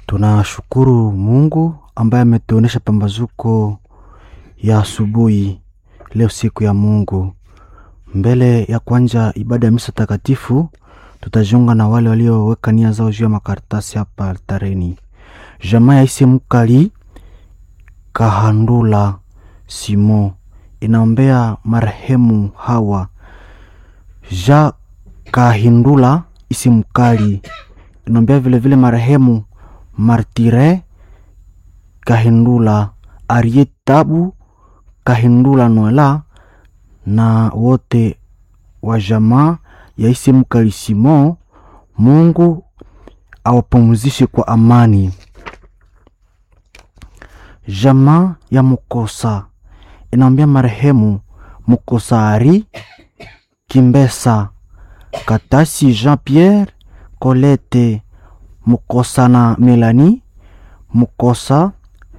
Tunashukuru Mungu ambaye ametuonesha pambazuko ya asubuhi leo, siku ya Mungu. Mbele ya kuanja ibada ya misa takatifu, tutajiunga na wale walioweka nia zao juu ya makaratasi hapa altareni. Jamaa ya ise mukali Kahandula Simo inaombea marehemu Hawa Ja Kahindula isi mukali inaombea vilevile marehemu Martire Kahindula Ariet Tabu Kahindula Noela na wote wa jamaa ya isi mukali Simo. Mungu awapumzishe kwa amani. Jamaa ya Mukosa inaombea marehemu Mukosa Ari Kimbesa Katasi Jean Pierre Colette Mukosa na Melanie Mukosa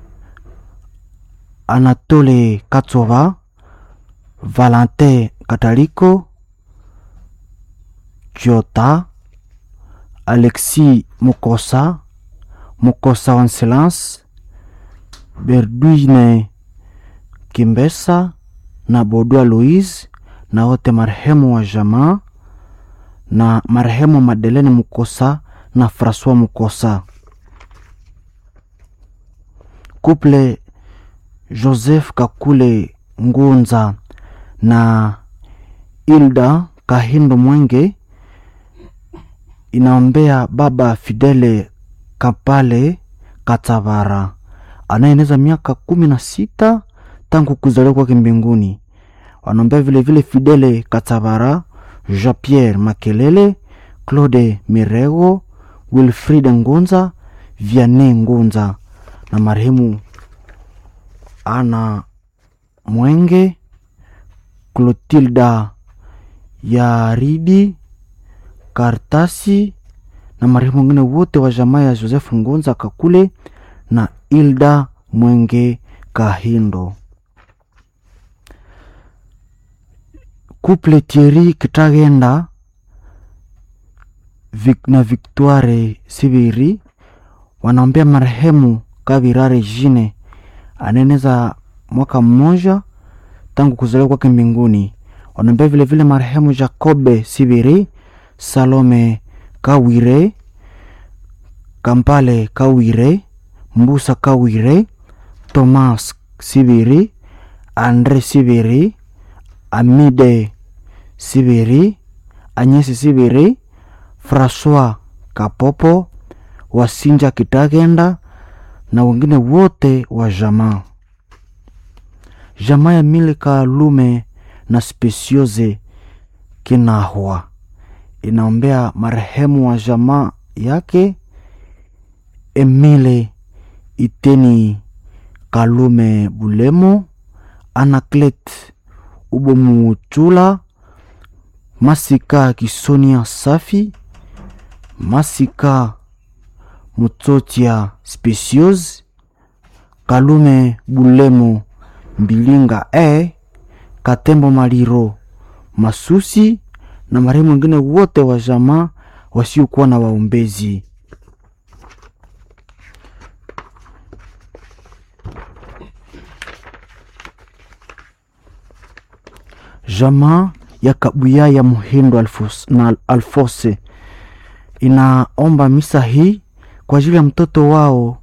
Anatole Katsova Valentin Kataliko Kiota Alexis Mukosa Mukosa Wanselance Berduine Kimbesa na Bodua Louise na wote marehemu wa jamaa na marehemu Madelene Mukosa na Francois Mukosa. Couple Joseph Kakule Ngunza na Hilda Kahindo Mwenge inaombea baba Fidele Kapale Katavara anayeneza miaka kumi na sita tangu kuzaliwa kwake mbinguni. Wanaombea vilevile Fidele Katavara, Jean Pierre Makelele, Claude Mirego, Wilfrid Ngunza, Vianney Ngunza na marehemu Ana Mwenge, Clotilda Yaridi Kartasi na marehemu wengine wote wa jamaa ya Joseph Ngunza Kakule na Hilda Mwenge Kahindo. Couple Thierry Kitagenda Vic na Victoire Sibiri wanaombea marehemu Kabirare Jine anaeneza mwaka mmoja tangu kuzaliwa kwake mbinguni. Wanaombea vilevile marehemu Jacobe Sibiri, Salome Kawire, Kampale Kawire, Mbusa Kawire, Thomas Sibiri, Andre Sibiri, Amide Sibiri, Anyesi Sibiri, Francois Kapopo, Wasinja Kitagenda na wengine wote wa jamaa. Jamaa ya Milika Lume na Spesioze Kinahwa inaombea marehemu wa jamaa yake Emile Iteni Kalume Bulemo, Anaclet Ubomuchula, Masika Kisonia Safi, Masika Mutsotia Specios, Kalume Bulemo Mbilinga e Katembo Maliro Masusi na marehemu wengine wote wa jamaa wasiokuwa na waombezi. Jamaa ya Kabuya ya Muhindo Alfos, na Alfose inaomba misa hii kwa ajili ya mtoto wao